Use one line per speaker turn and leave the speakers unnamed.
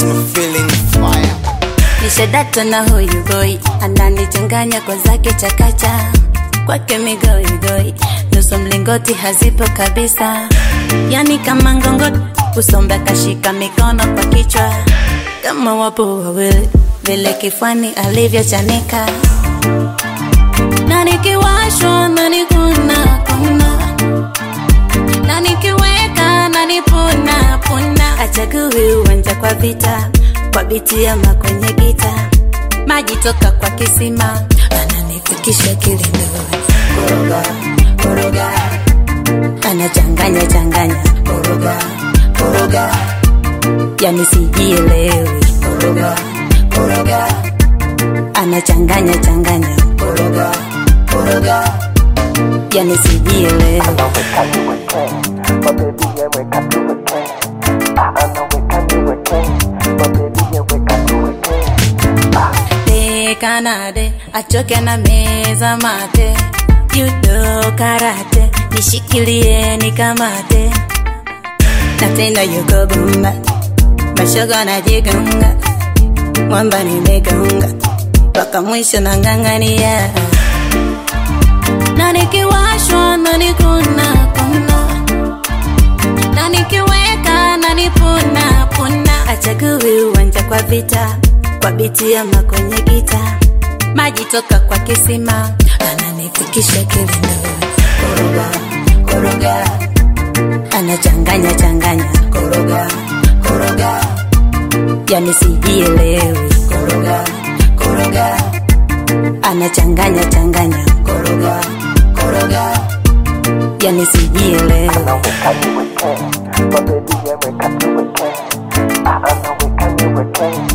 my feeling fire.
nishadata na huyu boy ananichanganya kwa zake chakacha kwake migoigoi nusu mlingoti hazipo kabisa yani kama ngongo kusomba kashika mikono kwa kichwa kama wapo wawili vile kifani alivyochanika na nikiwashwa na nikuna kuna na nikiweka na nipuna puna achagui uwanja kwa vita kwa biti ama kwenye gita maji toka kwa kisima ananifikisha kilindoni koroga koroga anachanganya changanya koroga koroga yani sijielewi koroga koroga anachanganya changanya koroga koroga yani sijielewi kanade achoke na meza mate judo karate nishikilie nikamate na tena yuko bumba mashoga na jigunga mwamba nimegunga mpaka mwisho na ng'ang'ania na nikiwashwa na nikuna kuna na nikiweka na nipuna puna achagui uwanja kwa vita kwa biti ama kwenye gita maji toka kwa kisima ananifikisha kilindoni koroga koroga anachanganya changanya koroga koroga yani sijielewi koroga koroga anachanganya changanya koroga koroga yani sijielewi
But baby, yeah, wake up to a king. I know we can do a king.